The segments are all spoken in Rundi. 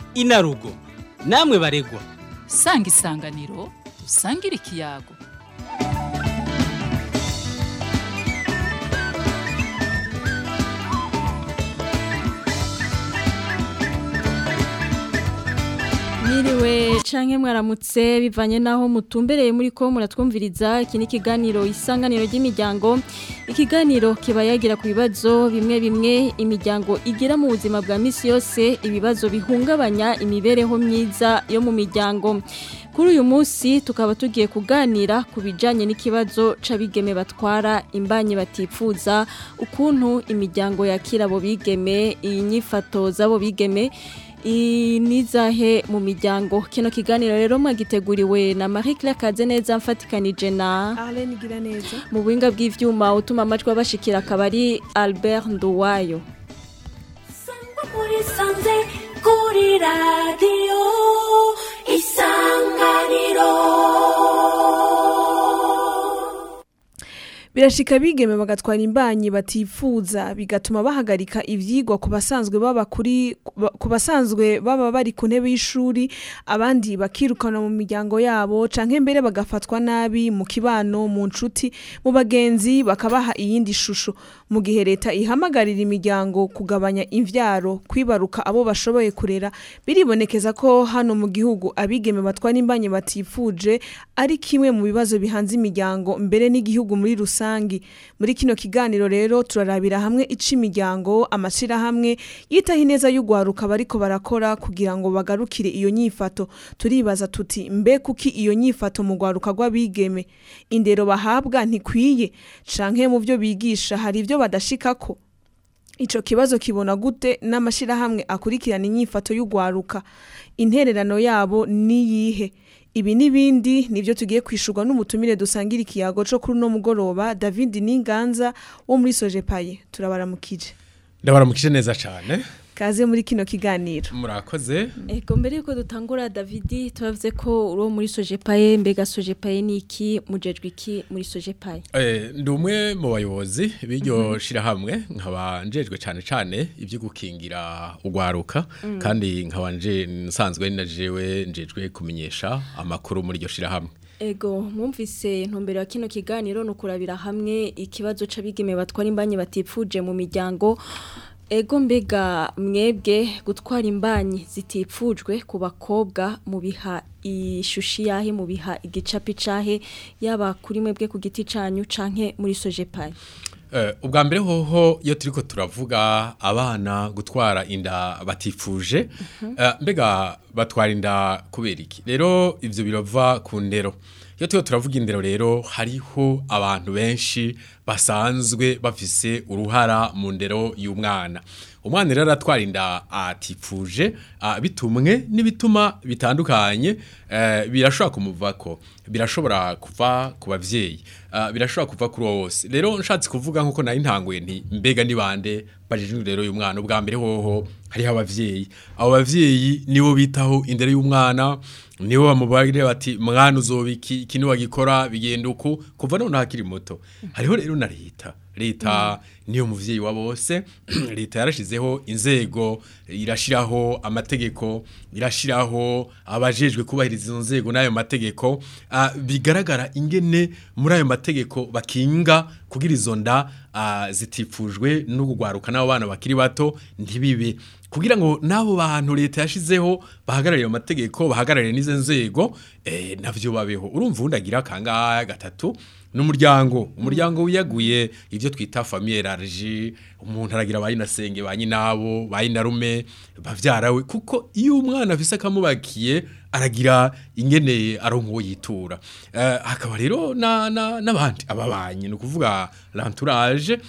inarugo namwe baregwa sanga isanganiro usangire ikiyago Mwiriwe canke mwaramutse bivanye naho mutumbereye muri ko muratwumviriza iki ni ikiganiro isanganiro ry'imiryango ikiganiro kiba yagira ku bibazo bimwe bimwe imiryango igira mu buzima bwa misi yose ibibazo bihungabanya imibereho myiza yo mu miryango kuri uyu munsi tukaba tugiye kuganira ku bijanye n'ikibazo c'abigeme batwara imbanyi batipfuza ukuntu imiryango yakira abo bigeme inyifato z'abo bigeme nizahe mu miryango kino kiganiro rero mwagiteguriwe na Marie Claire Kazeneza mfatikanije na Arlene Giraneza mu buhinga bw'ivyuma utuma amajwi abashikira akabari Albert Nduwayo muri sanze kuri radiyo isanganiro birashika bigeme bagatwara imbanyi batifuza bigatuma bahagarika ivyigwa ku basanzwe baba kuri ku basanzwe baba bari ku ntebe y'ishuri abandi bakirukana mu miryango yabo canke mbere bagafatwa nabi mu kibano mu nshuti mu bagenzi bakabaha iyindi shusho mu gihe leta ihamagarira imiryango kugabanya imvyaro kwibaruka abo bashoboye kurera biribonekeza ko hano mu gihugu abigeme batwara imbanyi batifuje ari kimwe mu bibazo bihanze imiryango mbere n'igihugu muri rusange muri kino kiganiro rero turarabira hamwe ica imiryango amashirahamwe yitaho ineza y'ugwaruka bariko barakora kugira ngo bagarukire iyo nyifato turibaza tuti mbe kuki iyo nyifato mu gwaruka rw'abigeme indero bahabwa ntikwiye canke mu byo bigisha hari ibyo badashikako Ico kibazo kibona gute n'amashirahamwe akurikirana inyifato y'ugwaruka intererano yabo niyihe ibi n'ibindi nibyo tugiye kwishurwa n'umutumire dusangira ikiyago cyo kuri uno mugoroba David Ninganza wo muri Sojepaye turabaramukije ndabaramukije neza cyane kaze muri kino kiganiro murakoze Ego mbere yuko dutangura David tubavuze ko uri muri Sojepaye mbega Sojepaye ni iki mujejwe iki muri Sojepaye eh ndi umwe mu bayobozi b'iryo shirahamwe nkaba njejwe cyane cyane ibyo gukingira ugwaruka kandi nkaba nje nsanzwe najewe njejwe kumenyesha amakuru muri iryo shirahamwe Ego mwumvise ntumbero ya kino kiganiro nukurabira hamwe ikibazo c'abigeme batwara imbanyi batipfuje mu miryango Ego mbega mwebwe gutwara imbanyi zitipfujwe ku bakobwa mu biha ishushi yahe mu biha igicapi cahe yaba kuri mwebwe ku giti canyu canke muri Sojepaye Uh, ubwa mbere hoho iyo turiko turavuga abana gutwara inda batifuje uh, mbega batwara inda kubera iki rero ivyo birova ku ndero iyo turiko turavuga indero rero hariho abantu benshi basanzwe bafise uruhara mu ndero y'umwana umwana rero aratwara inda atifuje uh, bitumwe n'ibituma bitandukanye uh, birashobora kumuvako birashobora kuva ku bavyeyi uh, birashobora kuva kuri uwo wose rero nshatse kuvuga nkuko nari ntanguye nti mbega ni bande bajejwe rero y'umwana ubwa mbere hoho hariho abavyeyi abo bavyeyi nibo bitaho indero y'umwana nibo bamubagire bati mwana uzobiki iki niwagikora bigenda uku kuva none hakiri muto hariho rero na leta leta niyo muvyeyi wa bose leta yarashizeho inzego irashiraho amategeko irashiraho abajejwe kubahiriza izo nzego n'ayo mategeko uh, bigaragara ingene muri ayo mategeko bakinga kugira izo nda uh, zitifujwe no kugwaruka n'abo bana bakiri bato ntibibe kugira ngo n'abo bantu leta yashizeho bahagarariye ayo mategeko bahagarariye n'izo nzego eh, navyo babeho urumva undi agira kangahe gatatu n'umuryango umuryango wiyaguye ivyo twita famille élargie umuntu aragira bayinasenge banyinabo bayinarume bavyarawe kuko iyo umwana afise akamubakiye aragira ingene aronka uwo yitura uh, hakaba rero n'abandi ababanyi ni ukuvuga l'entourage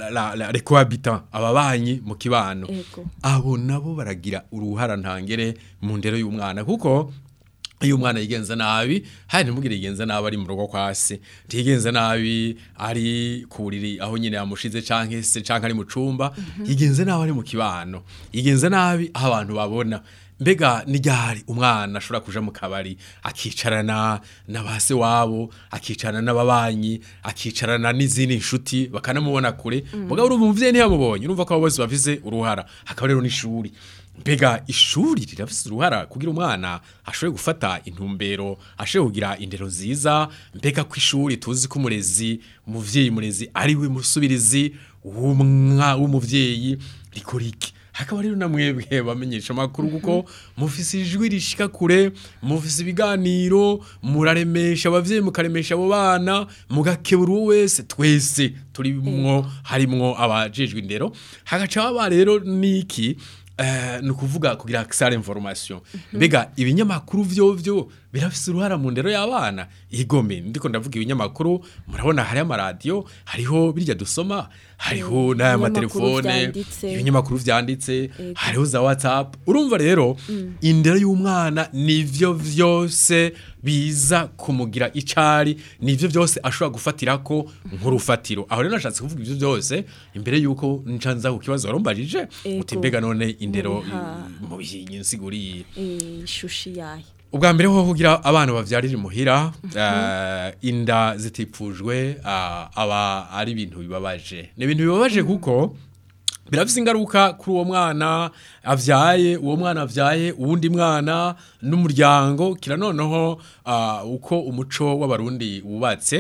les cohabitants ababanyi mu kibano abo nabo baragira uruhara ntangere mu ndero y'umwana kuko iyo umwana yigenza nabi hari ntimugire yigenza nabi ari mu rugo kwa se ntiyigenza nabi ari ku buriri aho nyine yamushize canke se canke ari mu cumba yigenza nabi ari mu kibano yigenza nabi aho abantu babona mbega n'iryari umwana ashobora kuja mu kabari akicarana na base wabo akicarana n'ababanyi akicarana n'izindi nshuti bakanamubona kure mugabo urumva umuvyeyi ntiyamubonye urumva ko abo bose bafise uruhara hakaba rero n'ishuri mbega ishuri rirafise uruhara kugira umwana ashobore gufata intumbero ashobore kugira indero nziza mbega ko ishuri tuzi ko umurezi umuvyeyi murezi ari we musubirizi w'umwa w'umuvyeyi rikora iki hakaba rero na mwebwe bamenyesha amakuru kuko mufise ijwi rishika kure mufise ibiganiro muraremesha abavyeyi mukaremesha abo bana mugakebura uwo wese twese turimwo harimwo abajejwe indero hagaca haba rero niki eh, ni ukuvuga kugira access information mbega ibinyamakuru vyovyo birafise uruhara mu ndero y'abana igome ndiko ndavuga ibinyamakuru murabona hari amaradiyo hariho birya dusoma hariho n'aya ibinyamakuru matelefone vyanditse. ibinyamakuru vyanditse hariho za whatsapp urumva rero indero y'umwana nivyo vyose biza kumugira icari nivyo vyose ashobora gufatirako nk'urufatiro aho rero nashatse kuvuga ivyo vyose imbere yuko nca nza ku kibazo warumbajije Ego. uti mbega none indero Mubiha. mu bisiguriye Eh, ishushi yayo ubwa mbere ho kugira abana bavyarira imuhira eh, inda zitipfujwe ah, aba ari ibintu bibabaje ni ibintu bibabaje kuko birafise ingaruka kuri uwo mwana avyaye uwo mwana avyaye uwundi mwana n'umuryango kira noneho ah, uko umuco w'abarundi wubatse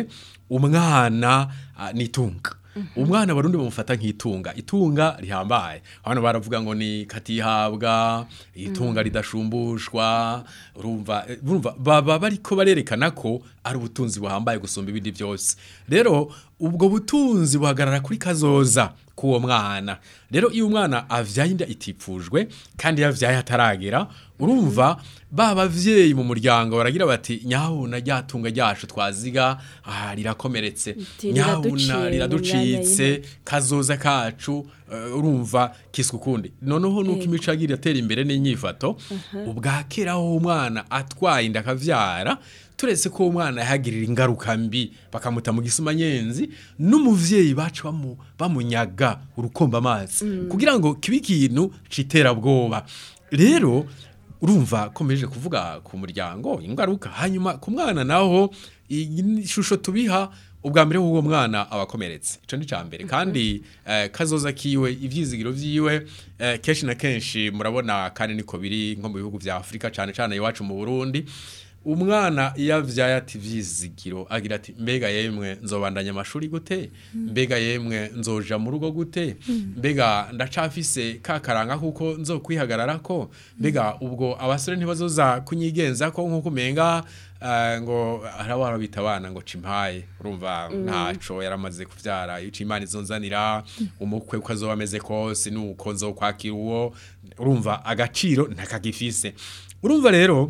umwana ah, nitunga umwana abarundi bamufata nk'itunga itunga rihambaye hano baravuga ngo ni katihabwa itunga ridashumbushwa urumva eh, urumva baba bariko barerekana ko ari ubutunzi buhambaye gusumba ibindi byose rero ubwo butunzi buhagarara kuri kazoza k'uwo mwana rero iyo umwana avyaye inda itipfujwe kandi yavyaye ataragera urumva ba bavyeyi mu muryango baragira bati nyabuna ryatunga ryacu twaziga ah, rirakomeretse Riti, nyabuna riraduciye mu riraducitse kazoza kacu eh, urumva kiswe ukundi noneho nuko imico yagira iratera imbere n'inyifato ubwa kera aho umwana atwaye inda akavyara turetse ko umwana yahagirira ingaruka mbi bakamuta mu gisumanyenzi n'umuvyeyi bacu bamu, bamunyaga urukomba amazi kugira ngo kibe ikintu c'iterabwoba rero urumva komeje kuvuga ku muryango ingaruka hanyuma ku mwana naho iyi shusho tubiha ubwa mbere w'uwo mwana abakomeretse ico ni ca mbere kandi eh, kazoza kiwe ivyizigiro vyiwe eh, kenshi na kenshi murabona kandi niko biri nko mu bihugu vya Afrika cane cane iwacu mu Burundi umwana iyo avyaye ati vyizigiro agira ati mbega yemwe nzobandanya amashuri gute mbega yemwe nzoja mu rugo gute mbega ndacafise ka karanga kuko nzokwihagararako mbega ubwo abasore ntibazoza kunyigenza ko nkuko umenga eh, ngo arabara bita abana ngo cimpaye urumva ntaco yaramaze kuvyara ico imana izonzanira umukwe uko azoba ameze kose nuko nzokwakira uwo urumva agaciro ntakagifise urumva rero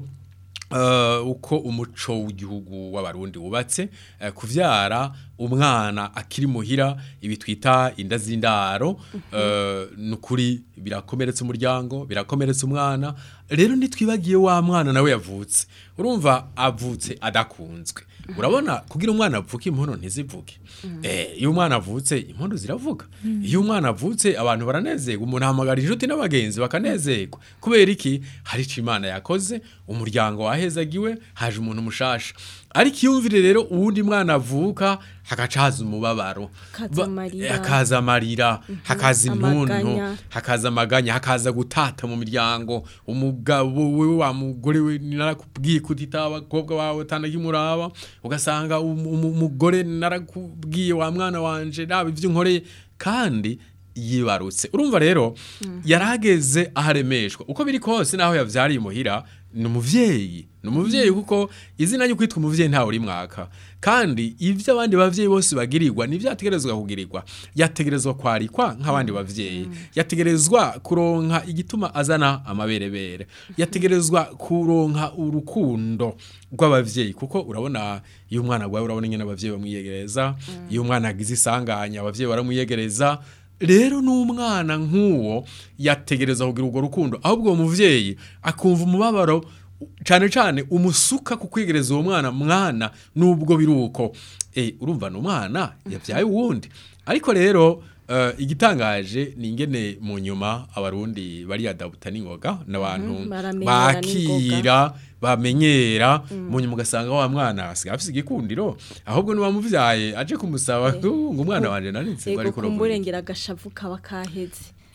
Uh, uko umuco w'igihugu w'abarundi wubatse uh, kuvyara umwana akiri muhira ibi twita inda z'indaro uh, nukuri birakomeretsa umuryango birakomeretsa umwana rero nitwibagiye wa mwana nawe yavutse urumva avutse adakunzwe urabona kugira umwana avuke impono ntizivuge eh iyo umwana avutse impono ziravuga iyo umwana avutse abantu baranezerwa umuntu ahamagara inshuti n'abagenzi bakanezerwa kubera iki hari ico imana yakoze umuryango wahezagiwe haje umuntu mushasha ariko iyumvire rero uwundi mwana avuka hagaca haza umubabaro Hakaza Ba- amarira. hakaza amarira hakaza intuntu Amaganya. hakaza amaganya hakaza gutata mu miryango umugabo we wa mugore we narakubwiye kutita abakobwa bawe tanakimuraba ugasanga um- um- umugore narakubwiye wa mwana wanje naba ivyo nkoreye kandi yibarutse urumva rero yarageze aharemeshwa uko biri kose naho yavyariye muhira ni umuvyeyi ni umuvyeyi kuko izina ryo kwitwa umuvyeyi ntawe uri mwaka kandi ivyo abandi bavyeyi bose bagirirwa nivyo yategerezwa kugirirwa yategerezwa kwarikwa nk'abandi bavyeyi yategerezwa kuronka igituma azana amaberebere yategerezwa kuronka urukundo rw'abavyeyi kuko urabona iyo umwana agwaye urabona ingene abavyeyi bamwiyegereza iyo umwana agize isanganya abavyeyi baramwiyegereza rero n'umwana nk'uwo yategereza kugira urwo rukundo ahubwo uwo muvyeyi akumva umubabaro cyane cyane umusuka ku kwigereza uwo mwana mwana nubwo biri uko Eh, urumva ni umwana yabyaye uwundi ariko rero eh, igitangaje ni ingene mu nyuma abarundi bariyadabuta n'ingoga n'abantu Mhm, baramenyera bakira bamenyera mu nyuma ugasanga wa mwana asigaye afise igikundiro ahubwo n'uwamuvyaye aje kumusaba ngo umwana wanje narinze ngo Ego ariko kumburengera agashavu kaba kaheze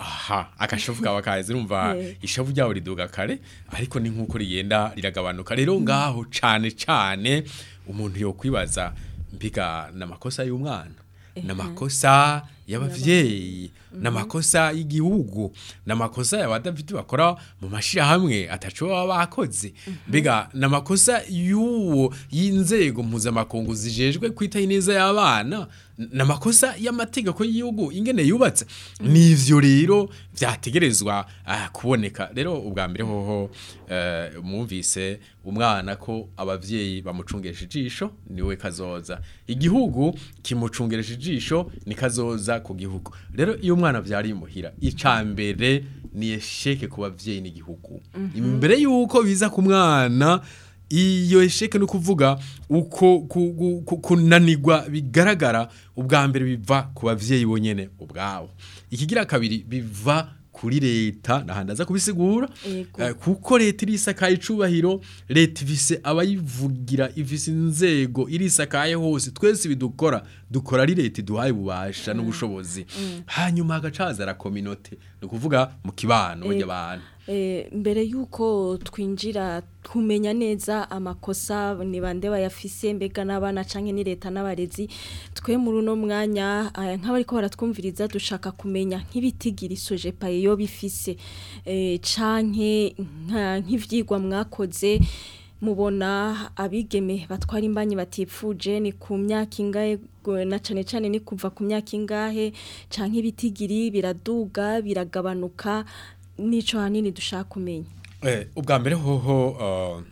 aha agashavu kaba kazi urumva Eh. ishavu ryawe riduga kare ariko ni nk'uko rigenda riragabanuka rero ngaho cane cane umuntu yokwibaza mbiga n'amakosa y'umwana n'amakosa y'abavyeyi n'amakosa y'igihugu n'amakosa y'abadafite bakora mu mashirahamwe ataco baba bakoze mbega n'amakosa y'uwo y'inzego mpuzamakungu zijejwe kwitaho ineza y'abana n'amakosa y'amategeko y'igihugu ingene yubatse nivyo rero vyategerezwa ah, kuboneka rero ubwa mbere hoho eh, mwumvise umwana ko abavyeyi bamucungesha ijisho niwe kazoza igihugu kimucungeresha ijisho ni kazoza ku gihugu rero iyo umwana vyari muhira icambere ni esheke ku bavyeyi n'igihugu imbere yuko biza ku mwana iyo esheke ni ukuvuga uko ku- ku- ku- kunanirwa bigaragara ubwa mbere biva ku bavyeyi bonyene ubwabo ikigira kabiri biva kuri leta nahandi aza kubisigura Yego. Eh, kuko leta irisakaye icubahiro leta ifise abayivugira ifise inzego irisakaye hose twese bidukora dukora ari leta iduhaye ububasha n'ubushobozi hanyuma hagacaza la kominote ni ukuvuga mu kibano Eh, ry'abantu Eh, mbere yuko twinjira kumenya neza amakosa ni bande bayafise mbega n'abana canke ni leta n'abarezi twe muri uno mwanya eh, nk'abariko baratwumviriza dushaka kumenya nk'ibitigira isoje paye yo bifise eh, canke nka- nk'ivyigwa mwakoze mubona abigeme batwara imbanyi batifuje ni ku myaka ingahe go- na cane cane ni kuva ku myaka ingahe canke ibitigiri biraduga biragabanuka nico hanini dushaka kumenya Eh, ubwa mbere hoho uh,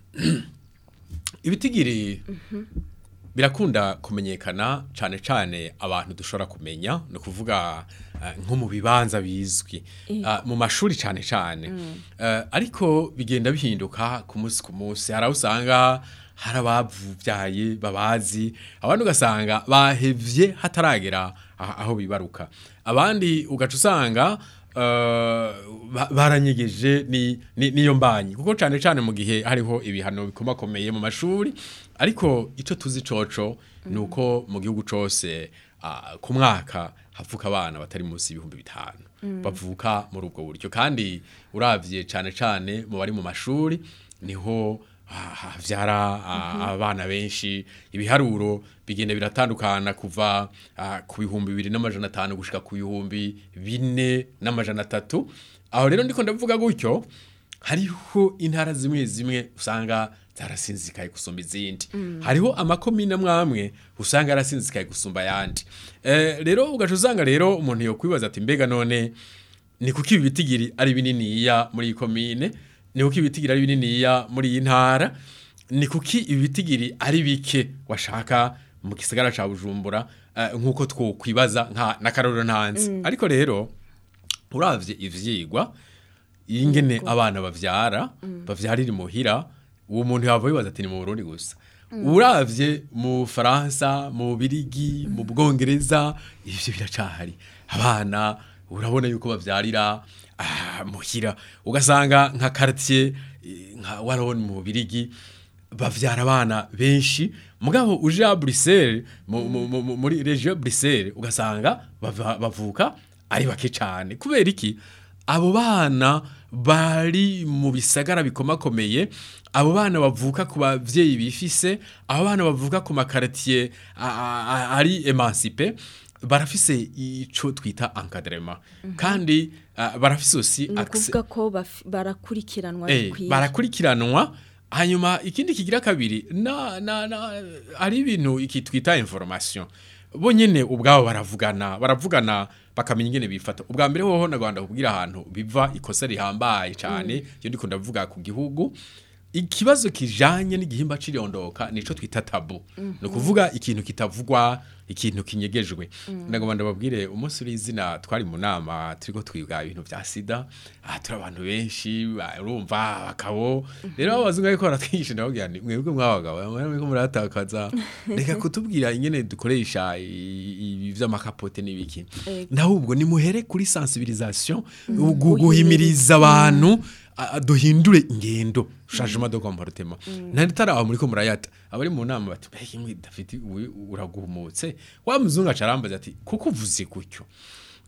ibitigiri birakunda kumenyekana cane cane abantu dushobora kumenya ni ukuvuga eh, nko mu bibanza bizwi Ah, mu mashuri cane cane Eh, ariko bigenda bihinduka ku munsi ku munsi hari aho usanga hari abavyaye babazi abandi ugasanga bahevye hataragera ah- aho bibaruka abandi ugaca usanga eh, ba- baranyegeje ni ni- niyo mbanyi kuko cane cane mu gihe hariho ibihano bikomakomeye mu mashuri ariko ico tuzi coco nuko mu gihugu cose ah, ku mwaka havuka abana batari munsi y'ibihumbi bitanu bavuka muri ubwo buryo kandi uravye cane cane mu bari mu mashuri niho ha- havyara ah, abana benshi ibiharuro bigenda biratandukana kuva ah, ku bihumbi bibiri n'amajana atanu gushika ku bihumbi bine n'amajana atatu aho rero ndiko ndavuga gutyo hariho intara zimwe zimwe usanga zarasinzikaye gusumba izindi hariho amakomine amwamwe usanga yarasinzikaye gusumba ayandi Eh, rero ugaca usanga rero umuntu yokwibaza ati mbega none ni kuki ibi bitigiri ari bininiya muri iyi komine ni kuki ibitigiri ari bininiya muri iyi ntara ni kuki ibi bitigiri ari bike washaka mu gisagara ca bujumbura eh, nk'uko twokwibaza nka n'akarorero ntanzi ariko rero uravye ivyigwa ingene abana bavyara bavyarira imuhira uwo muntu yava yibaza ati ni mu Burundi gusa uravye mu Faransa mu Birigi mu Bwongereza ivyo biracahari abana urabona yuko bavyarira ah, muhira ugasanga nka quartier eh, nka Waron mu Birigi bavyara abana benshi mugabo uje a Bruxelles mu- mu- mu- mu- muri region Bruxelles ugasanga bava- bavuka ari bake cyane kubera iki abo bana bari mu bisagara bikomakomeye abo bana bavuka ku bavyeyi bifise abo bana bavuka ku makartier a- a- a- ari emancipe barafise ico twita encadrement kandi ah, barafise aussi ni accès ukuvuga ko baf- barakurikiranwa Eh, bikwiye barakurikiranwa hanyuma ikindi kigira kabiri na na na ari ibintu iki twita information bo nyene ubwabo baravugana baravugana bakamenya ingene bifata ubwa mbere hoho na Rwanda kubwira ahantu biva ikosa rihambaye cyane iyo ndiko ndavuga ku gihugu ikibazo kijanye n'igihimba cirondoka nico twita tabu ni ukuvuga ikintu kitavugwa ikintu kinyegejwe ndagomba ndababwire umunsi uri izina twari mu nama turiko twiga ibintu vya sida aha turi abantu benshi ba- urumva abagabo rero abazungu ariko baratwigisha ndababwira nti mwebwe mwabagabo muriko muratakaza reka kutubwira ingene dukoresha i- ibi vy'amakapote n'ibiki ndahubwo nimuhere kuri sensibilisation gu- guhimiriza abantu a- a- duhindure ingendo changement de comportement nari taraho muri ko murayata abari mu nama bati mbega imwe David we uraguhumutse wa muzungu acarambaza ati kuko uvuze gutyo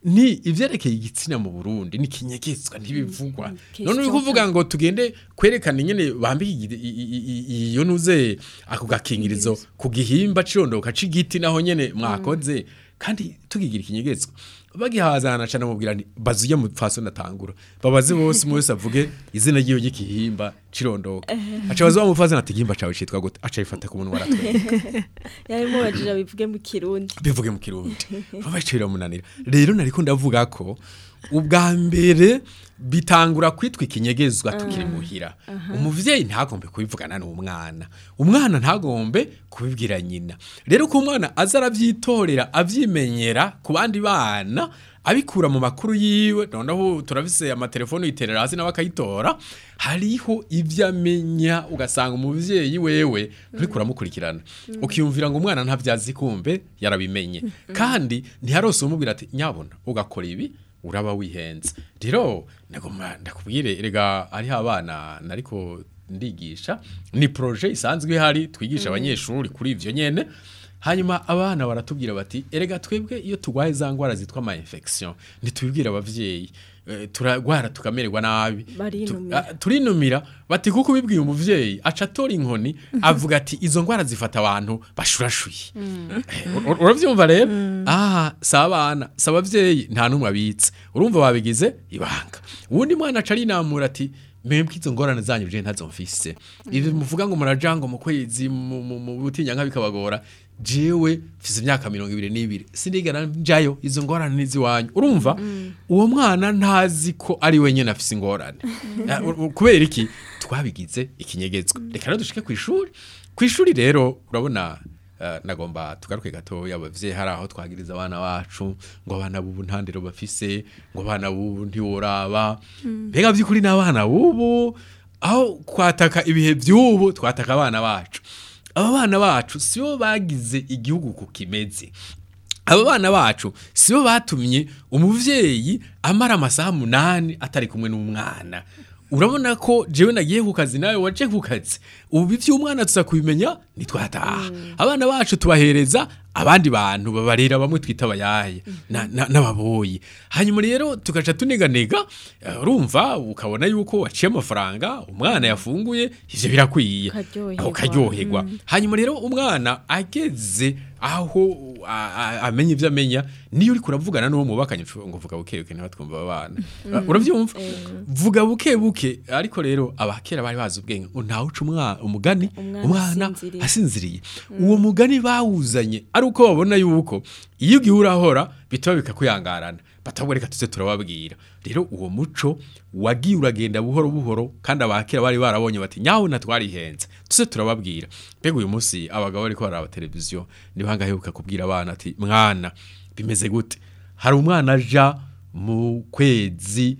ni ivyerekeye igitsina mu Burundi ni kinyegetswa ntibivugwa question none uri kuvuga ngo tugende kwerekana ingene bambika igi- i- i- i- iyo nuze ako gakingirizo ku gihimba cirondoka c'igiti naho nyene mwakoze kandi tukigira ikinyegetswa bagihazana cyane mubwira nti bazuye mu faso natangura babaze bose umwe wese avuge izina ry'iyo ry'igihimba cirondoka aca bazuba mu faso ati igihimba cawe citwa gute aca yifata ku munwa aratwenga yarimo bajira bivuge mu kirundi bivuge mu kirundi babaciye biramunanira rero nariko ndavuga ko ubwa mbere bitangura kwitwa ikinyegezwa tukiri muhira umuvyeyi ntagombe kubivugana n'umwana umwana ntagombe kubibwira nyina rero ko umwana aza arabyitorera avyimenyera ku bandi bana abikura mu makuru yiwe noneho turafise amatelefone yiterera hasi nawe akayitora hariho ibyo amenya ugasanga umuvyeyi wewe nturiko uramukurikirana ukiyumvira ngo umwana ntabyazi kumbe yarabimenye kandi ntiharose umubwira ati nyabona ugakora ibi uraba wihenze rero ndagomba ndakubwire erega hariho abana nariko ndigisha ni proje isanzwe ihari twigisha abanyeshuri kuri ivyo nyene hanyuma abana baratubwira bati erega twebwe iyo turwaye za ngwara zitwa ama infection ntitubibwira abavyeyi Eh, turagwara tukamererwa nabi Barinumira. Tu- ah, turinumira bati kuko ubibwiye umuvyeyi aca atora inkoni avuga ati izo ngwara zifata abantu bashurashuye Eh, ur- uravyumva rero ah si abana si abavyeyi nta n'umwe abitse urumva babigize ibanga uwundi mwana aca arinamura ati mwebwe izo ngorane zanyu je ntazo mfise ibi muvuga ngo muraja ngo mu kwezi mu- mu mu butinyanka bikabagora jewe mfise imyaka mirongo ibiri n'ibiri sinigera njayo izo ngorane n'iziwanyu urumva uwo mwana ntazi ko ari we nyene afise ingorane Ah, u- u- kubera iki twabigize ikinyegezwa reka rero dushike ku ishuri ku ishuri rero urabona eh, nagomba tugaruke gatoya abavyeyi hari aho twagiriza abana bacu ngo abana bubu ntandero bafise ngo abana bubu ntiworaba mbega by'ukuri n'abana bubu aho kwataka ibihe by'ubu twataka abana bacu aba bana bacu sibo bagize igihugu ku kimeze aba bana bacu sibo batumye umuvyeyi amara amasaha munani atari kumwe n'umwana urabona ko jewe nagiye ku kazi nawe waje ku kazi ubu ivy'umwana tuza kubimenya nitwataha abana bacu tubahereza abandi bantu babarera bamwe twita abayaye na- na- n'ababoyi hanyuma rero tugaca tuneganega eh, urumva ukabona yuko waciye amafaranga umwana yafunguye ivyo birakwiye Ukaryoherwa. Aho ukaryoherwa hanyuma rero umwana ageze aho a- a- amenya ibyo amenya niyo uri kuravugana n'uwo mubakanye ushobora ngo vuga buke buke ntibatwumva abana urabyumva vuga buke buke ariko rero abakera bari bazi ubwenge ngo ntawe uca umwa- umugani Umwana umwana asinziriye. asinziriye uwo mugani bawuzanye ari uko babona yuko iyo ugiye urahora bituma bikakuyangarana batabwo reka tuze turababwira rero uwo muco wagiye uragenda buhoro buhoro kandi abakera bari barabonye bati nyawe natwarihenze tuze turababwira mbega uyu munsi abagabo bariko baraba televiziyo niho hangaheruka kubwira abana ati mwana bimeze gute hari umwana aja mu kwezi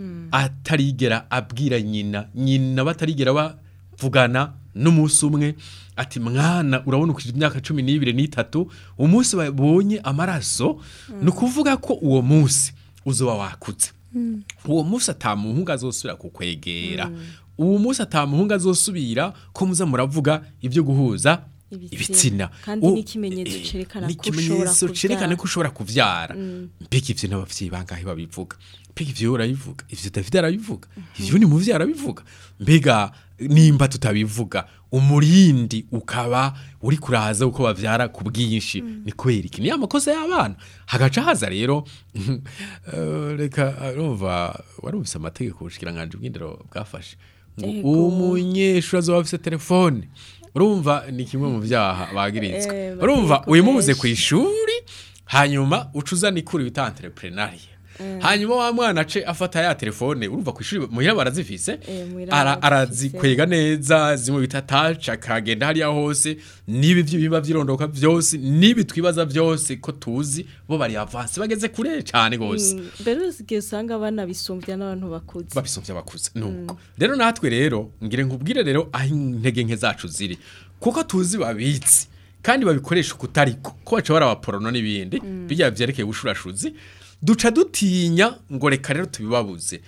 atarigera abwira nyina nyina batarigera bavugana n'umunsi umwe ati mwana urabona ukije imyaka cumi n'ibiri n'itatu umunsi babonye amaraso ni ukuvuga ko uwo munsi uzoba wakutse uwo munsi atamuhungu azosubira kukwegera uwo munsi atamuhungu azosubira ko muza muravuga ibyo guhuza Ibitsina. ibitsina Kandi U- n'ikimenyetso eh, cerekana ko n'ikimenyetso ushobora cerekana kuvyara. ko ushobora kuvyara mbega ivyo n'abavyeyi bangahe babivuga mbega ivyo urabivuga ivyo David arabivuga ivyo ni muvyeyi arabivuga mbega nimba tutabivuga umurindi ukaba uri kuraza uko bavyara ku bwinshi ni kubera iki ni amakosa y'abana hagaca haza rero eh, reka urumva warumvise amategeko ubushikiranganji bw'indero bwafashe ngo Ego. umunyeshuri azoba afise telefone urumva ni kimwe mu vyaha bagirizwa Eh, urumva amategeko uyimubuze menshi. ku ishuri hanyuma uca uzana ikuru bita entrepreneuria hanyuma wa mwana ace afata ya telefone urumva ku ishuri muhira barazifise Eh, muhira ara- barazifise. arazikwega neza zimwe bita touch akagenda hariya hose n'ibi by'ibimba vyirondoka vyose n'ibi twibaza vyose ko tuzi bo bari avance bageze kure cane gose Mm, mbere usigaye usanga abana bisumbya n'abantu bakuze babisomvye abakuze nuko rero natwe rero ngire nkubwire rero aho intege nke zacu ziri kuko tuzi babitsi kandi babikoresha ukutariko ko baca barabaporono n'ibindi bijya vyerekeye ubushurashuzi duca dutinya ngo reka rero tubibabuze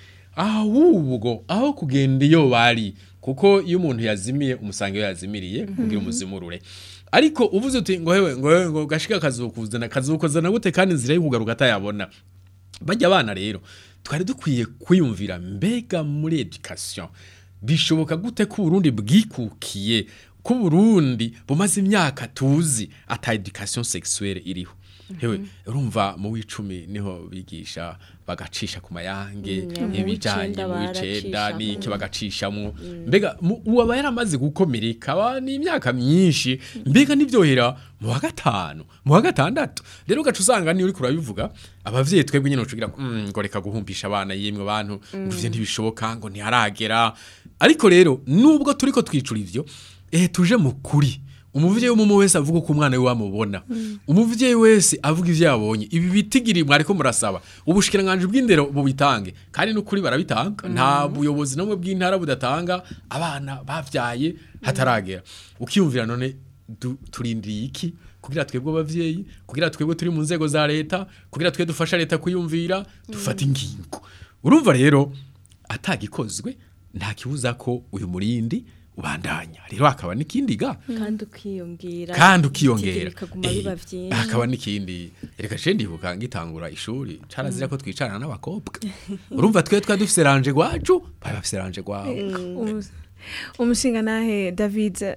ahubwo aho kugenda iyo bari kuko iyo umuntu yazimiye umusanga iyo yazimiriye kugira umuzimurure ariko uvuze uti ngo hewe ngo hewe ngo gashika kazukuzana kazukuzana gute kandi inzira yo kugaruka atayabona bajya abana rero twari dukwiye kwiyumvira mbega muri education bishoboka gute ko Burundi bwikukiye ko Burundi bumaze imyaka tuzi ata education sexuelle iriho hewe urumva mu w'icumi niho bigisha bagacisha ku mayange mu ibijanye w'icenda mu w'icenda baracishamo. n'iki bagacishamwo mbega mu- uwaba yaramaze gukomereka aba n'imyaka myinshi mbega nibyohera mu wa gatanu mu wa gatandatu rero ugaca usanga niyo uriko urabivuga abavyeyi twebwe nyene ucugira "Mm, ngo reka guhumpisha abana yemwe bantu ngo ivyo ntibishoboka ngo ntiharagera ariko rero nubwo turiko twicura ivyo eh tuje mu kuri umuvyeyi w'umumu wese avuga uko umwana we wamubona umuvyeyi wese avuga ivyo yabonye ibi bitigiri mwariko murasaba ubushikiranganje bw'indero bubitange kandi n'ukuri barabitanga nta buyobozi namwe bw'intara budatanga abana bavyaye hataragera ukiyumvira none du- turindiriye iki kugira twebwe abavyeyi kugira twebwe turi mu nzego za leta kugira twe dufasha leta kuyumvira dufata ingingo urumva rero atagikozwe nta kibuza ko uyu murindi ubandanya rero hakaba n'ikindi ga kandi ukiyongera kandi ukiyongera ibitigiri bikaguma Eh, biba vyinshi hakaba n'ikindi reka je ndibuka ngitangura ishuri carazira ko twicarana n'abakobwa urumva twe twa dufise ranje gwacu bari bafise ranje gwabo Umus- umushinga nahe david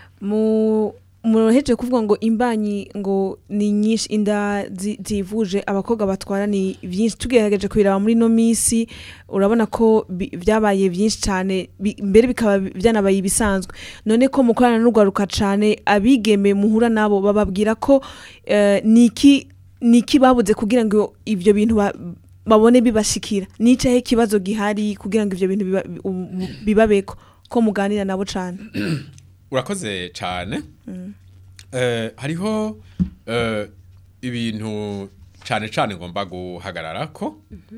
mu muheje kuvuga ngo imbanyi ngo ni nyinshi inda zi- zivuje abakobwa batwara ni byinshi tugerageje kubiraba muri no minsi urabona ko bi- byabaye byinshi cyane bi- mbere bikaba byanabaye ibisanzwe none ko mukorana n'urwaruka cyane abigeme muhura nabo bababwira ko eh, niki niki babuze kugira ngo ibyo bintu ba- babone bibashikira nicaye ikibazo gihari kugira ngo ivyo bintu biba- um- bibabeko ko muganira nabo cyane urakoze cyane Eh, hariho eh, ibintu cyane cyane ngomba guhagarara ko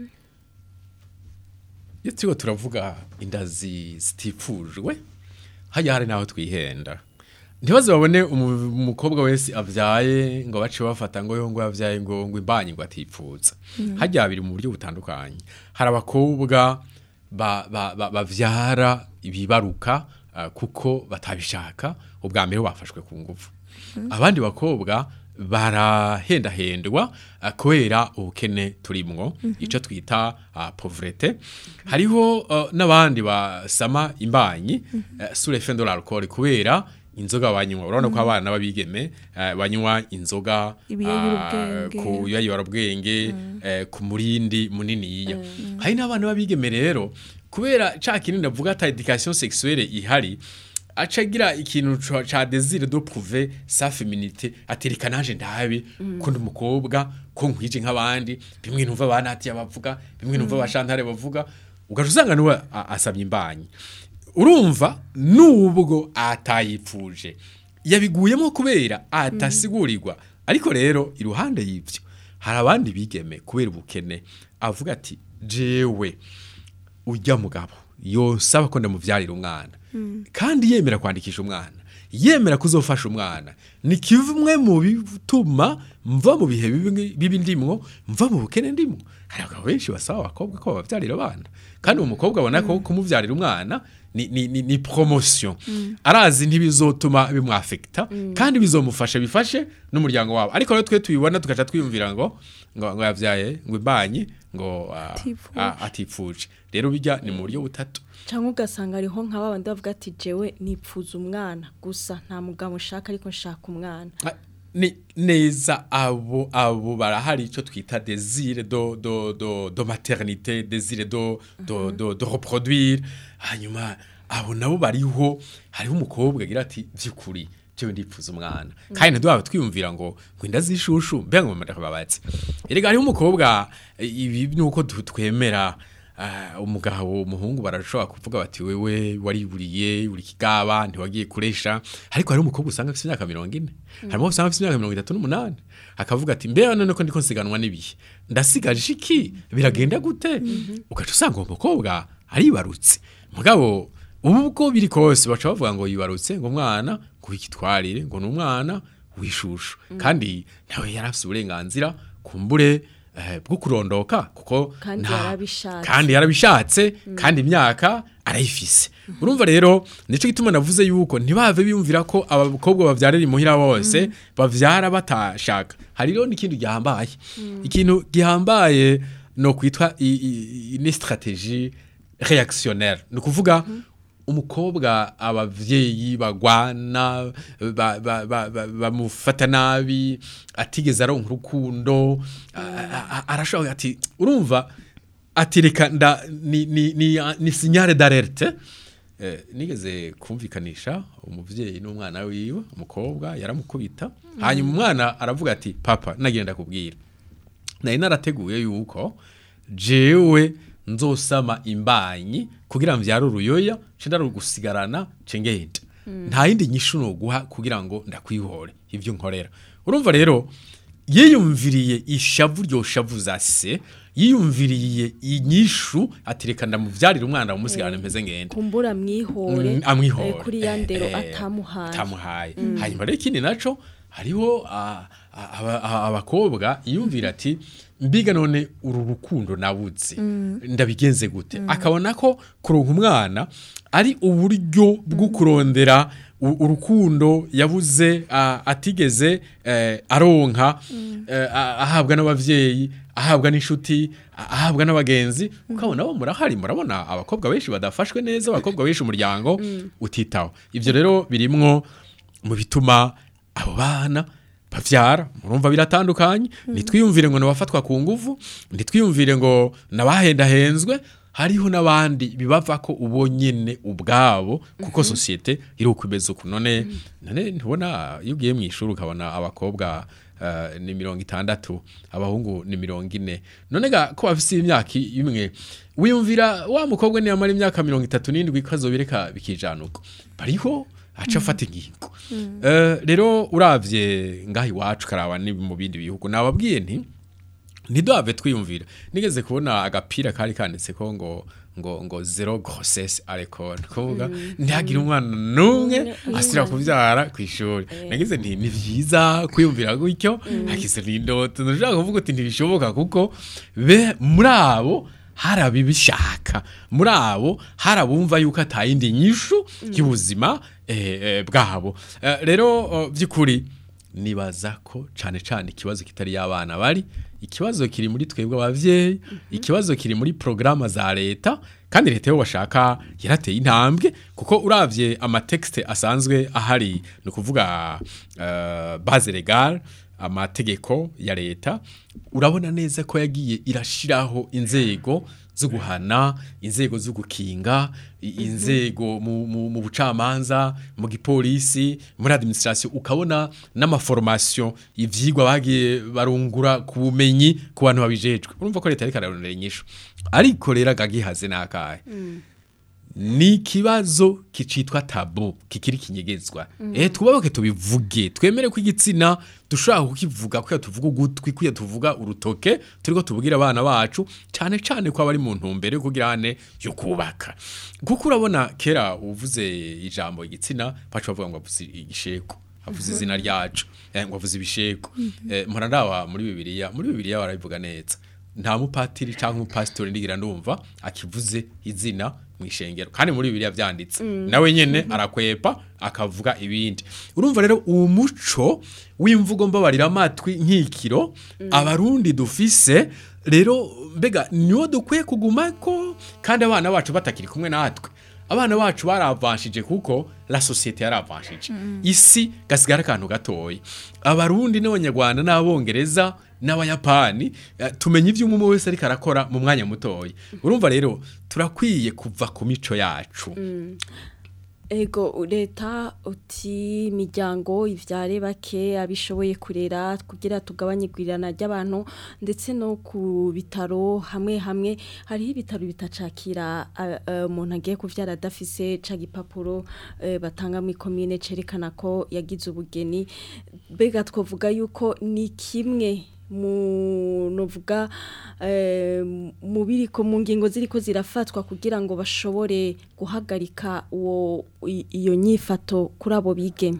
iyo turiko turavuga inda zi- zitifujwe hajya hari n'aho twihenda ntibaze babone umu- umukobwa wese avyaye ngo bace bafata ngo yo ngo yavyaye ngo ngo imbanyi ngo atipfuza hajya biri mu buryo butandukanye hari abakobwa ba- ba- ba- bavyara ibibaruka uh, kuko batabishaka ubwa mbere bafashwe ku nguvu abandi bakobwa barahendahendwa uh, kubera ubukene turimwo ico twita uh, pauvrete hariho uh, n'abandi basama imbanyi uh, sous l'effet de l'alcool kubera inzoga banywa urabona ko abana babigeme uh, banywa inzoga Ibiyayurabwenge. uh, ku biyayurabwenge eh, ku murindi muniniya hari n'abana babigeme rero kubera ca kinini avuga ata education sexuelle ihari aca agira ikintu ca- ca désir de prouver sa féminité atereka naje ndabe ko ndi umukobwa ko nkwije nk'abandi bimwe numva banati bavuga bimwe numva bashantare bavuga ugaca usanga niwe a- asabye imbanyi urumva nubwo atayipfuje yabiguyemo kubera atasigurirwa ariko rero iruhande y'ivyo hari abandi bigeme kubera ubukene avuga ati jewe ujya mugabo yosaba ko ndamuvyarira umwana kandi yemera kwandikisha umwana yemera kuzofasha umwana ni kimwe mu bituma mva mu bihe bibi bibi ndimwo mva mu bukene ndimwo hari abagabo benshi basaba abakobwa ko babavyarira abana kandi uwo mukobwa abona ko kumuvyarira umwana ni, ni, ni, ni promotion arazi ntibizotuma bimwafekta kandi bizomufasha bifashe n'umuryango wabo ariko rero twe tubibona tugaca twiyumvira ngo ngo, ngo yavyaye ngo imbanyi ngo ah, Atifuje. ah, atifuje rero bijya ni mu buryo butatu cyangwa ugasanga ariho nka babandi bavuga ati jewe nipfuza umwana gusa nta mugabo ushaka ariko nshaka umwana Ah, ni neza abo abo barahari icyo twita desire do do do do maternité desire do do do do reproduire hanyuma abo nabo bariho hariho umukobwa agira ati by'ukuri jewe ndipfuza umwana kandi ntiduhaba twiyumvira ngo ngo inda zishushu mbega ngo mureka babatse erega hariho umukobwa eh, ibi nuko du- twemera Ah, umugabo umuhungu barashobora kuvuga bati wewe wariburiye uri kigaba ntiwagiye kuresha ariko hari umukobwa usanga afite imyaka mirongo ine harimo usanga afite imyaka mirongo itatu n'umunani akavuga ati mbe none ko ndiko nsiganwa n'ibihe ndasigaje iki biragenda gute ugaca usanga uwo mukobwa aribarutse mugabo ubu uko biri kose baca bavuga ngo yibarutse ngo umwana ngo wikitwarire ngo ni umwana wishushu kandi nawe yari afite uburenganzira kumbure eh, bwo kurondoka kuko Kandi nta- yarabishatse. kandi yarabishatse kandi imyaka arayifise urumva rero nico gituma navuze yuko ntibave biyumvira ko abakobwa bavyarira imuhira bose bavyara batashaka hari rero n'ikindi gihambaye ikintu gihambaye no kwitwa i- i- ni strategie réactionnaire ni ukuvuga umukobwa abavyeyi bagwana ba- ba- ba- ba- bamufata nabi atigeze aronka urukundo a- a- arashobora ati urumva ati reka nda ni ni ni, ni signale d'alerte eh, nigeze kumvikanisha umuvyeyi n'umwana wiwe umukobwa yaramukubita hanyuma umwana aravuga ati papa nagenda kubwira nari narateguye yuko jewe nzosama imbanyi kugira mvyare uruyoya nce ndarugusigarana nce ngenda nta yindi nyishu noguha kugira ngo ndakwihore ivyo nkorera urumva rero yiyumviriye ishavu ryo shavu za se yiyumviriye inyishu ati reka ndamuvyarira umwana umusigarana mpeze ngenda kumbura mwihore Mm, amwihore eh, kuri ya ndero Eh, eh, atamuhaye atamuhaye hanyuma rero ikindi naco hariho ah, ah, aba- ah, abakobwa yumvira ati mbiga none uru rukundo nabuze ndabigenze gute akabona ko kuronka umwana ari uburyo bwo kurondera u- urukundo yabuze ah, atigeze eh, aronka eh, ah, ahabwa n'abavyeyi ahabwa n'inshuti ah, ahabwa n'abagenzi ukabona bo murahari murabona abakobwa benshi badafashwe neza abakobwa benshi umuryango utitaho ibyo rero birimwo mu bituma abo bana bavyara murumva biratandukanye ntitwiyumvire ngo nabafatwa ku nguvu ntitwiyumvire ngo nabahendahenzwe hariho n'abandi bibava ko ubo nyene ubwabo kuko sosiyete iri ukwimeza uku none none ntubona iyo ugiye mu ishuri ukabona abakobwa eh, ni mirongo itandatu abahungu ni mirongo ine none ga ko bafise imyaka imwe wiyumvira wa mukobwa niyamara imyaka mirongo itatu n'indwi ko azobireka bikijana uko bariho aca afata ingingo Eh, rero uravye ngaha iwacu karaba ni mu bindi bihugu nababwiye nti ntiduhave twiyumvira nigeze kubona agapira kari kanditseko ngo ngo ngo zero grossesse arekona kuvuga ntihagire umwana n'umwe asira kuvyara ku ishuri nagize nti ni vyiza kwiyumvira gutyo hagize n'indoto ndashaka kuvuga uti ntibishoboka kuko be muri abo hari abibishaka muri abo hari abumva yuko atayindi nyishu y'ubuzima eh, eh, bwabo Eh, rero oh, by'ukuri nibaza ko cane cane ikibazo kitari y'abana bari ikibazo kiri muri twebwe abavyeyi ikibazo kiri muri programa za leta kandi leta yo bashaka yarateye intambwe kuko uravye amatekste asanzwe ahari ni ukuvuga uh, base legal amategeko ya leta urabona neza ko yagiye irashiraho inzego zo guhana inzego zo gukinga i- inzego mu, mu, mu bucamanza mu gipolisi muri administration ukabona n'amaformation ivyigwa bagiye barungura ku bumenyi ku bantu babijejwe urumva ko leta ariko ararondera inyishu ariko rero agagihaze nakahe ni ikibazo kicitwa tabu kikiri kinyegezwa eh tubaboke tubivuge twemere ko igitsina dushobora kukivuga kuya tuvuga ugutwi kuya tuvuga urutoke turiko tubwira abana bacu cyane cyane ko abari mu ntumbero yo kugira ane yo kubaka kuko urabona kera uvuze ijambo igitsina bacu bavuga ngo avuze igisheko avuze izina ryacu eh, ngo avuze ibisheko eh, mpora ndawa muri bibiliya muri bibiliya barabivuga neza nta mupatiri cyangwa umupasitori ndigira ndumva akivuze izina mu ishengero kandi muri bibiliya byanditse nawe nyene arakwepa akavuga ibindi urumva rero uwo muco w'imvugo mbabarira amatwi nk'ikiro abarundi dufise rero mbega niwo dukwiye kugumako kandi abana bacu batakiri kumwe natwe abana bacu baravanshije kuko la societe yaravanshije isi gasigara akantu gatoya abarundi n'abanyarwanda n'abongereza n'abayapani eh, tumenya ivyo umwe wese ariko arakora mu mwanya mutoya urumva rero turakwiye kuva ku mico yacu ego leta uti imiryango ivyare bake abishoboye kurera kugira tugabanye igwirirana ry'abantu ndetse no ku bitaro hamwe hamwe hariho ibitaro bitacakira a- a- umuntu agiye kuvyara adafise ca gipapuro eh, batanga mu ikomine cerekana ko yagize ubugeni mbega twavuga yuko ni kimwe mu novuga eh, mu biriko mu ngingo ziriko zirafatwa kugira ngo bashobore guhagarika uwo i- iyo nyifato kuri abo bigeme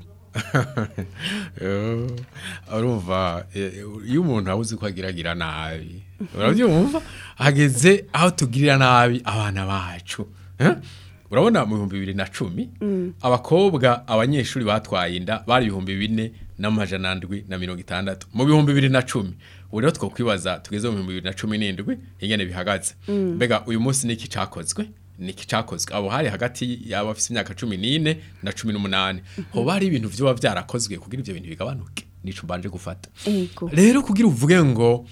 Eh, urumva eh, iyo umuntu abuze ko agiragira nabi urabyumva ageze aho tugirira nabi abana bacu eh? urabona mu bihumbi bibiri na cumi abakobwa abanyeshuri batwaye inda bari ibihumbi bine n'amajana ndwi na mirongo itandatu mu bihumbi bibiri na cumi ubu rero twakwibaza tugeze mu bihumbi bibiri na cumi n'indwi ingene bihagaze mbega uyu munsi niki cakozwe niki cakozwe abo hari hagati y'abafise imyaka cumi n'ine na cumi n'umunani hoba hari ibintu vyoba vyarakozwe kugira ivyo bintu bigabanuke nico mbanje gufata Ego. rero kugira uvuge ngo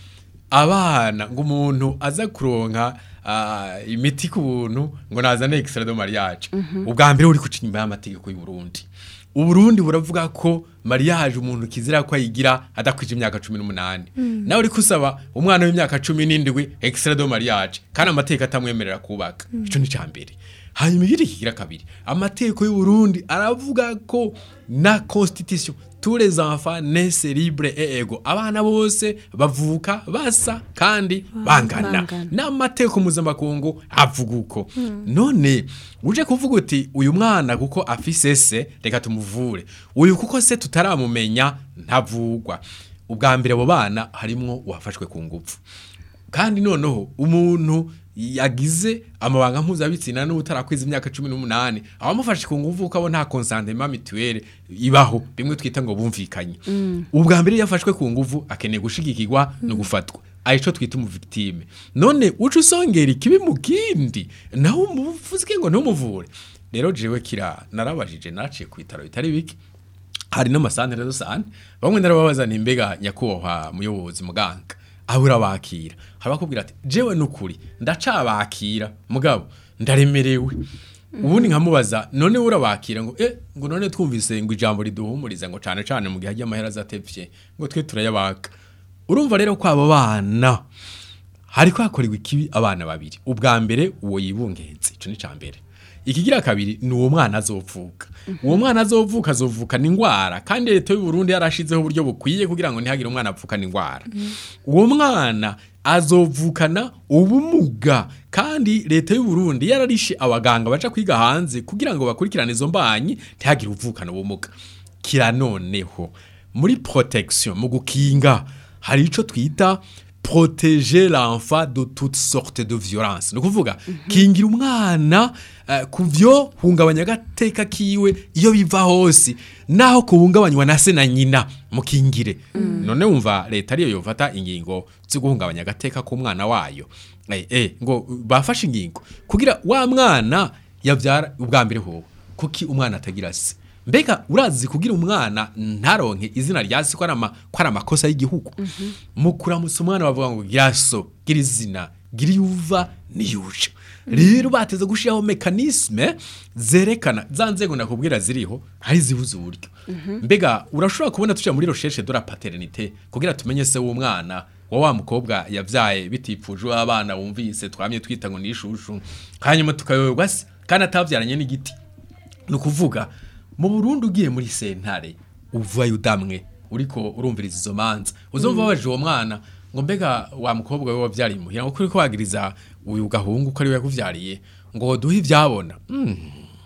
abana ngo umuntu aza kuronka ah, imiti ku buntu ngo nazane extrait de mariage ubwa mbere uri kuca inyuma y'amategeko y'u Burundi Uburundi buravuga ko mariage umuntu kizira ko ayigira adakwije imyaka 18 nawe uri kusaba umwana w'imyaka 17 extrait de mariage kandi amategeko atamwemerera kubaka ico ni cambere hanyuma ikindi kigira kabiri amategeko y'u Burundi aravuga ko na constitution tous les enfants naissent libres et égaux abana bose bavuka basa kandi bangana bangana. n'amateko mpuzamakungu avuga uko none uje kuvuga uti uyu mwana kuko afise se reka tumuvure uyu kuko se tutaramumenya ntavugwa ubwa mbere abo bana harimwo uwafashwe ku ngufu kandi noneho umuntu yagize amabanga mpuzabitsina n'utarakwiza imyaka cumi n'umunani abamufashe ku nguvu ko abo nta konsantema mituweli ibaho bimwe twita ngo bumvikanye ubwa mbere iyo yafashwe ku nguvu akeneye gushigikirwa no gufatwa arico twita umuvictime none uca usongera ikibi mu kindi nawe umuvuze ngo ntumuvure rero jewe kira narabajije naciye ku bitaro bitari bike hari n'amasantere rusange bamwe narababaza ni mbega nyakubahwa muyobozi muganga aho urabakira habakubwira ati jewe nukuri ndacabakira mugabo ndaremerewe ubundi nkamubaza none urabakira ngo eh ngo none twumvise ngo ijambo riduhumuriza ngo cane cane mu gihe hajya amahera azatevye ngo twe turayabaka urumva rero ko abo bana hariko hakorewe ikibi abana babiri ubwa mbere uwo yibungenze ico ni cambere ikigira kabiri ni uwo mwana azovuka uwo mwana azovuka azovukana ingwara kandi leta y'u Burundi yarashizeho uburyo bukwiye kugira ngo ntihagire umwana avukana ingwara uwo mwana azovukana ubumuga kandi leta y'u Burundi yararishe abaganga baca kwiga hanze kugira ngo bakurikirane izo mbanyi ntihagire uvukana ubumuga kira noneho muri protection mu gukinga hari ico twita protéger l'enfant de toutes sortes de violence ni ukuvuga kingira umwana eh, ku vyo hungabanya agateka kiwe iyo biva hose naho kuhungabanywa na se na nyina mukingire none wumva leta ariyo yofata ingingo zo guhungabanya agateka k'umwana wayo eh, eh, ngo bafashe ingingo kugira wa mwana yavyara ubwa mbere hoho kuki umwana atagira se mbega urazi kugira umwana ntaronke izina rya se ko ari ama- ko ari amakosa y'igihugu mu kuramutsa umwana bavuga ngo gira so gira izina gira iyo uva n'iyo uja rero bateze gushyiraho mekanisme zerekana za nzego nakubwira ziriho hari zibuze uburyo mbega urashobora kubona tuja muri recherche de la paternité kugira tumenye se w'umwana wa wa mukobwa yavyaye bitipfuje abana wumvise twamye twita ngo ni ishushu hanyuma tukayoberwa se kandi atavyaranye n'igiti ni ukuvuga mu Burundi ugiye muri sentare uvayo udamwe uriko urumviriza izo manza uzumva wabaje uwo mwana ngo mbega wa mukobwa we wavyariye imuhira ngo kuri ko wagiriza uyu gahungu ko ari we yakuvyariye ngo duhe ivyabona Mm.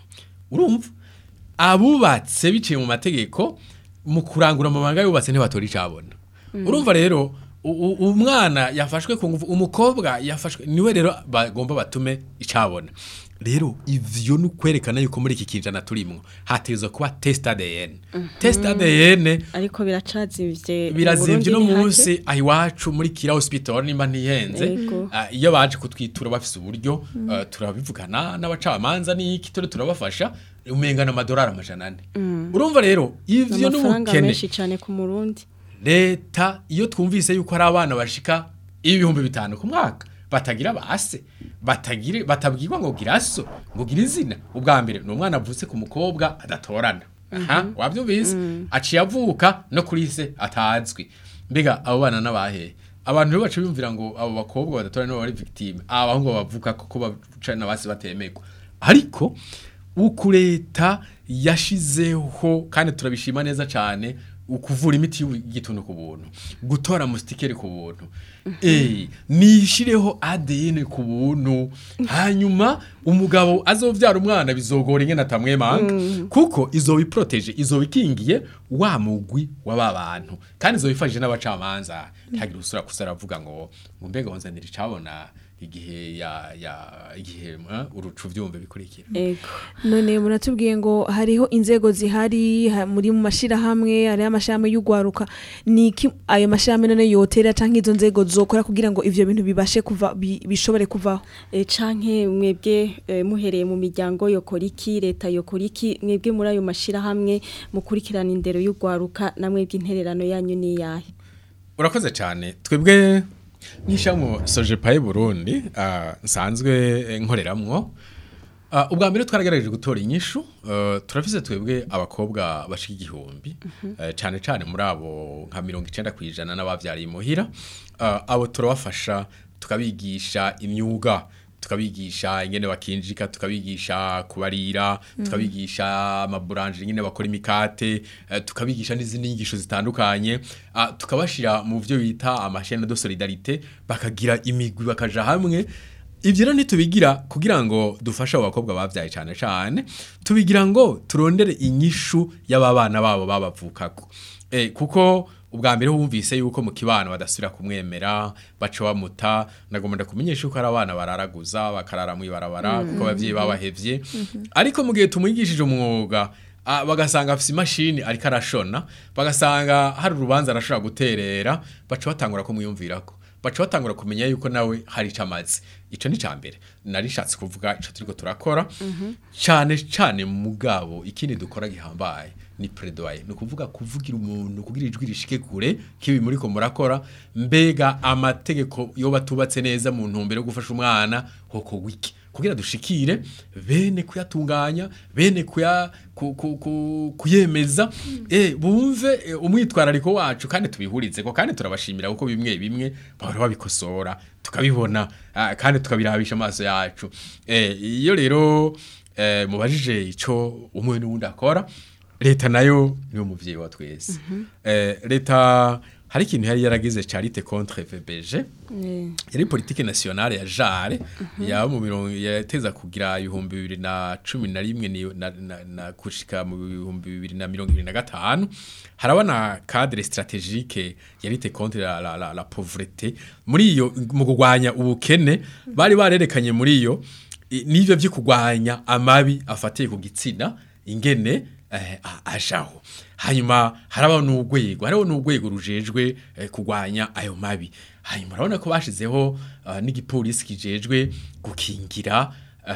urumva abubatse biciye mu mategeko mu kurangura amabanga yubatse ntibatora icabona urumva rero u- u- umwana yafashwe ku ngufu umukobwa yafashwe niwe rero bagomba batume icabona rero ivyo ni ukwerekana yuko muri iki kinjana turimwo hategerezwa kuba test ADN test ADN ariko biracazimvye birazimvye no mu Burundi munsi aho iwacu muri kira hospital nimba ntihenze Yego. ah, iyo baje kutwitura bafise uburyo ah, turabivugana n'abacamanza n'iki turi turabafasha umengana amadolari amajana ane urumva rero ivyo amafaranga n'ubukene menshi cyane ku murundi leta iyo twumvise yuko hari abana bashika ibihumbi bitanu ku mwaka batagira base batagire batabwirwa ngo gira so ngo gira izina ubwa mbere ni umwana avutse ku mukobwa adatorana aha wabyumvise aciye avuka no kuri se atazwi mbega abo bana n'abahe abantu rero baca bumvira ngo abo bakobwa badatorana nibo bari victime abahungu bavuka kuko baca na base batemegwa ariko uku leta yashizeho kandi turabishima neza cyane ukuvura imiti y'igituntu ku buntu gutora musitikeri ku buntu eh nishireho ADN ku buntu hanyuma umugabo azovyara umwana bizogora ingene atamwemanga kuko izoba iproteje izoba ikingiye wa mugwi w'aba bantu kandi izoba ifashije n'abacamanza ntihagire usura kusara avuga ngo ngo mbega wanzanira icabona igihe ya ya igihe eh, urucu vyumve bikurikira ego none muratubwiye ngo hariho inzego zihari ha- muri mu mashirahamwe hariho amashirahamwe y'ugwaruka niki ayo mashirahamwe none yotera canke izo nzego zokora kugira ngo ivyo bintu bibashe kuva bi- bishobore kuvaho e, canke mwebwe e, muhereye mu miryango yokora iki leta yokora iki mwebwe muri ayo mashirahamwe mukurikirana indero y'ugwaruka na mwebwe intererano yanyu ni yahe urakoze cyane twebwe nk'ishyamo sojepaye burundi ah, nsanzwe eh, nkoreramwo Ah, ubwa mbere twaragaragaje gutora inyishu eh, turafise twebwe abakobwa bashika igihumbi eh, cyane cyane muri abo nka mirongo icenda ku ijana n'abavyariye imuhira Ah, abo turabafasha tukabigisha imyuga tukabigisha ingene bakinjika tukabigisha kubarira tukabigisha amaburanje ingene bakora imikate eh, tukabigisha n'izindi nyigisho zitandukanye ah, tukabashira mu byo bita amashene de solidarite bakagira imigwi bakaja hamwe ibyo rero ntitubigira kugira ngo dufashe abo bakobwa babyaye cyane cyane tubigira ngo turondere inyishu y'ababana babo babavukako eh, kuko ubwa mbere wumvise yuko mu kibano badasubira kumwemera baca bamuta nagomba ndakumenyesha yuko ari abana bararaguza bakarara mu ibarabara kuko abavyeyi babahevye ariko mu gihe tumwigishije umwuga ah, bagasanga afise imashini ariko arashona bagasanga hari urubanza arashobora guterera baca batangura kumwiyumvirako baca batangura kumenya yuko nawe hari ico amazi ico ni ca mbere narishatse kuvuga ico turiko turakora cane cane mugabo ikindi dukora gihambaye ni predoye ni ukuvuga kuvugira umuntu kugira ijwi rishike kure kibi muri ko murakora mbega amategeko yo batubatse neza mu ntumbero yo gufasha umwana hoko wiki kugira dushikire bene kuyatunganya bene kuya ku, ku, ku, kuyemeza eh bumve eh, umwitwarariko wacu kandi tubihurize ko kandi turabashimira kuko bimwe bimwe bahora babikosora tukabibona ah, kandi tukabirabisha amaso yacu eh iyo rero eh, mubajije ico umwe n'uwundi akora leta nayo niyo muvyeyi wa twese eh, leta hari ikintu yari yaragize charite contre VBG yari politike nationale ya jare ya mu mirongo yateza kugira ibihumbi bibiri na cumi na rimwe ni- na, na, na kushika mu bihumbi bibiri na mirongo ibiri na gatanu haraba na cadre stratégique yarite contre la, la, la, la pauvreté muri iyo mu kurwanya ubukene bari barerekanye muri iyo i- n'ivyo vyo kurwanya amabi afatiye ku gitsina ingene eh, a- ajaho hanyuma harabaho n'urwego hariho n'urwego rujejwe eh, kurwanya ayo mabi hanyuma urabona ko bashizeho uh, n'igipolisi kijejwe gukingira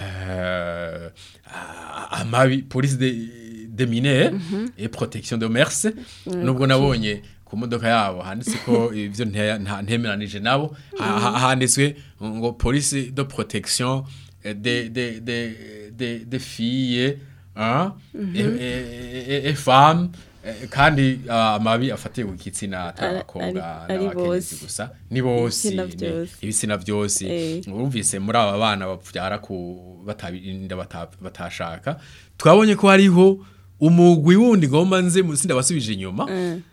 eh, a- amabi police de, de minere et protection de mers nubwo nabonye ku modoka yabo handitse ko ivyo nte- nta- ntemeranije nabo ha- ha- handitswe ngo police de protection eh, de de de de de filles hein, et, et, et, et femmes eh, kandi ah, amabi afatiye ku gitsina atari Ari- abakobwa ari- ari n'abakenyezi bose. gusa ni bose Ibitsina ni- byose. ibitsina byose Eh. urumvise muri aba bana bavyara ku batabirinda bata- batashaka twabonye ko hariho umugwi wundi ngomba nze mu- sindabasubije inyuma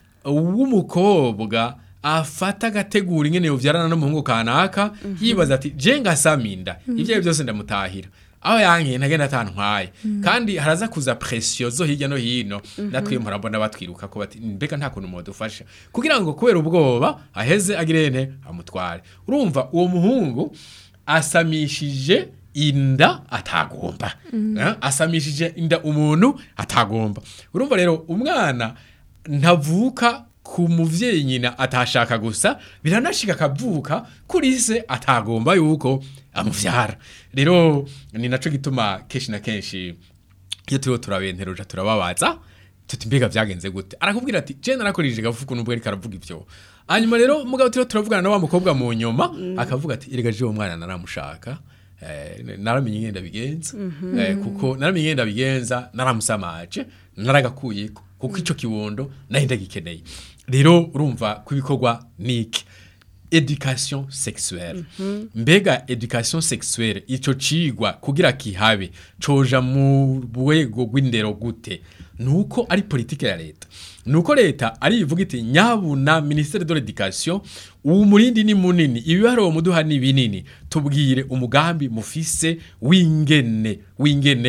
w'umukobwa afata agategura ingene yovyarana n'umuhungu kanaka yibaza ati je ngasaminda ivyo ari byose ndamutahira aho yankiye ntagenda atantwaye kandi haraza kuza presiyo zo hirya no hino natwe murabona batwiruka ko bati mbega nta kuntu mwadufasha kugira ngo kubera ubwoba aheze agirente amutware urumva uwo muhungu asamishije inda atagomba Eh, asamishije inda umuntu atagomba urumva rero umwana ntavuka ku muvyeyi nyina atashaka gusa biranashika akavuka kuri se atagomba yuko amuvyara rero ni naco gituma kenshi na kenshi iyo turiho turabenteruja turababaza tuti mbega vyagenze gute arakubwira ati je narakoresheje gafuku nubwo ariko aravuga ivyo hanyuma rero mugabo turiho turavugana na wa mukobwa mu nyuma akavuga ati erega je uwo mwana naramushaka eh, naramenye ingenda bigenza eh, kuko naramenye ingenda bigenza naramusamaje naragakuyeko kuko ico kibondo naho ndagikeneye rero urumva ko ibikorwa niki education sexuelle mbega education sexuelle ico cigwa kugira kihabe coja mu rwego rw'indero gute nuko ari politike ya leta nuko leta ari ivuga iti nyabuna ministère de l'éducation ubu murindi ni munini ibiharuro muduha ni binini tubwire umugambi mufise w'ingene w'ingene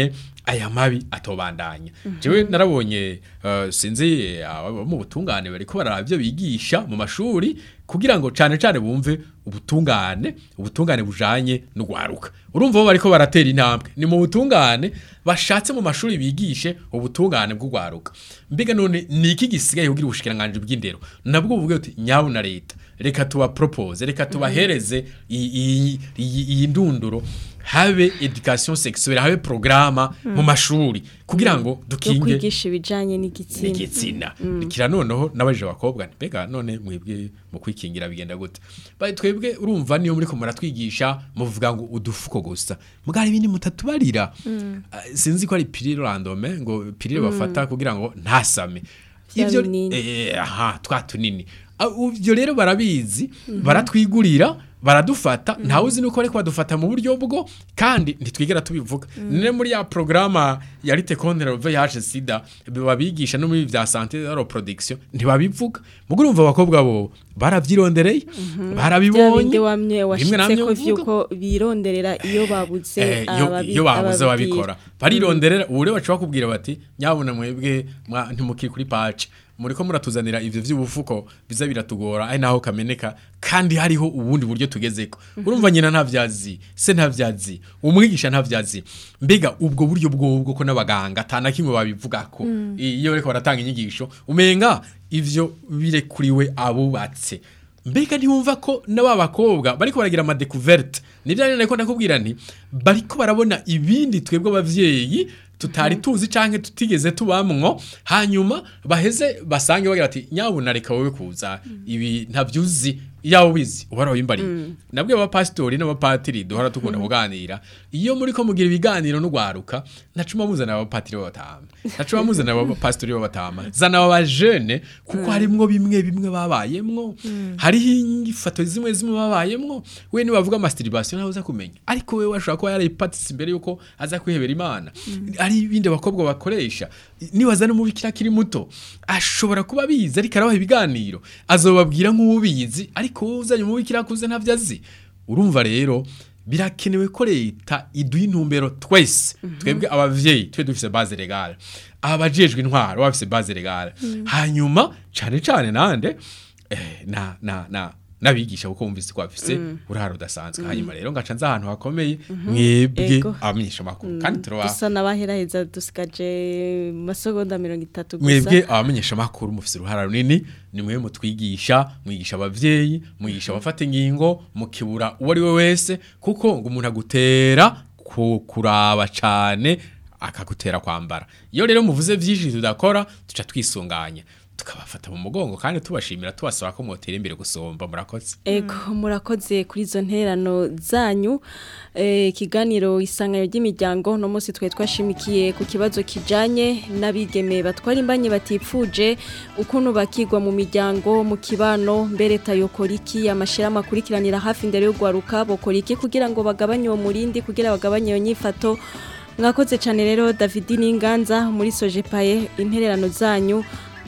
aya mabi atobandanya jewe narabonye eh, sinzi abo mu butungane bariko baraba ibyo bigisha mu mashuri kugira ngo cane cane bumve ubutungane ubutungane bujanye no gwaruka urumva bo bariko baratera intambwe ni mu butungane bashatse mu mashuri bigishe ubutungane bw'ugwaruka mbega none ni iki gisigaye kugira ubushikiranganje bw'indero nabwo buvuge uti nyabu na leta reka tuba propose reka tubahereze iyi- iyi iyi- iyi ndunduro habe education sexuelle habe programa mu mashuri kugira ngo yo dukinge kwigisha ibijanye n'igitsina n'igitsina kira noneho n'abaje bakobwa nti, mbega none mwebwe mu kwikingira bigenda gute baye twebwe urumva niyo muri ko muratwigisha muvuga ngo udufuko gusa mugari ibindi mutatubarira Ah, sinzi ko ari pilule randome ngo pilule bafata kugira ngo ntasame Vya ivyo binini. eh, aha twa tunini Ah, ivyo rero barabizi baratwigurira baradufata ntawe uzi nuko ariko badufata mu buryo bwo kandi ntitwigera tubivuga none muri ya programa ya lite contre le VIH sida babigisha no muri vya santé de la reproduction ntibabivuga mugo urumva abakobwa bo baravyirondereye bya barabibonye bindi wamye Bimwe washitse namwe ko mvuga. vyuko bironderera iyo babuze Eh, iyo- ababi- iyo babuze ababwira. babikora barironderera ubu rero baca bakubwira bati nyabuna mwebwe mwa- ntimukiri kuri pace muriko muratuzanira ivyo vy'ubufuko biza biratugora ari naho kameneka kandi hariho ubundi buryo tugezeko urumva nyina ntavyazi se ntavyazi umwigisha ntavyazi mbega ubwo buryo bwobwo ko n'abaganga atana kimwe babivugako iyo bariko baratanga inyigisho umenga ivyo birekuriwe abubatse mbega ntiwumva ko n'aba bakobwa bariko baragira amadekuverte nibyo rero nariko ndakubwira nti bariko barabona ibindi twebwe abavyeyi tutari tuzi canke tutigeze tubamwo hanyuma baheze basange bagira bati nyabuna reka wowe kuza ibi ntavyuzi yawe ubizi uhora wimbariye nabwe abapasitori n'abapatiri duhora tukunda kuganira iyo muri ko mugira ibiganiro n'ugwaruka ntacuma muzana abapatiri b'abatama ntacuma muzana abapasitori b'abatama zana abajene kuko harimwo bimwe bimwe babayemwo hariho inyifato zimwe zimwe babayemwo we nibavuga masturbation ntawe uza kumenya ariko we washobora kuba yarayipatise imbere yuko aza kwihebera imana ari ibindi abakobwa bakoresha nibaza n'umubikira akiri muto ashobora kuba abizi ariko arabaha ibiganiro azobabwira nk'ubizi ariko wowe uzanye umubikira akuze ntavyo azi urumva rero birakenewe ko leta iduha intumbero twese twebwe abavyeyi twe dufise base legale abajejwe intwaro bafise base legale hanyuma cane cane nande eh, na na na nabigisha kuko wumvise ko bafise urahara udasanzwe hanyuma rero ngaca nza ahantu hakomeye mwebwe Ego. abamenyesha makuru kandi turaba dusa n'abaheraheza dusigaje mu masegonda mirongo itatu gusa mwebwe abamenyesha makuru mufise uruhara runini ni mwe mutwigisha mwigisha abavyeyi mwigisha abafata ingingo mukibura uwo ari we wese kuko ngo umuntu agutera ku- kuraba cane akagutera kwambara iyo rero muvuze vyinshi tudakora tuca twisunganya tukabafata mu mugongo kandi tubashimira tubasaba ko mwotera imbere gusomba murakoze Ego murakoze kuri izo nterano zanyu Eh, ikiganiro isanganiro ry'imiryango no munsi twe twashimikiye ku kibazo kijanye n'abigeme batwara imbanye batipfuje ukuntu bakigwa mu miryango mu kibano mbere tayokora iki amashira amakurikiranira hafi imbere yo gwaruka bokora iki kugira ngo bagabanye uwo murindi kugira bagabanye iyo nyifato mwakoze cyane rero David Ninganza muri Sojepaye intererano zanyu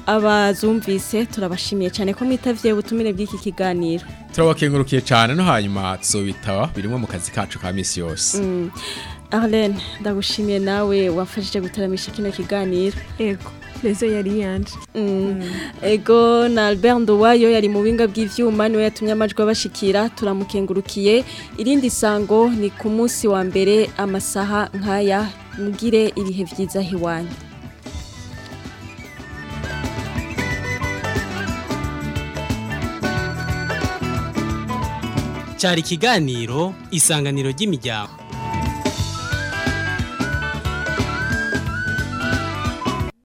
abazumvise turabashimiye cyane ko mwitavye ubutumire bw'iki kiganiro turabakengurukiye cane no hanyuma tuzobitaba birimwo mu kazi kacu ka misi yose Arlene ndagushimiye nawe wafashije gutaramisha kino kiganiro ego rezo yari yanje ego na Albert Nduwayo yari mu binga bw'ivyuma niwe yatumye amajwi abashikira turamukengurukiye irindi sango ni ku munsi wa mbere amasaha nkaya mugire ibihe vyiza hiwanyu cyari ikiganiro isanganiro ry'imiryango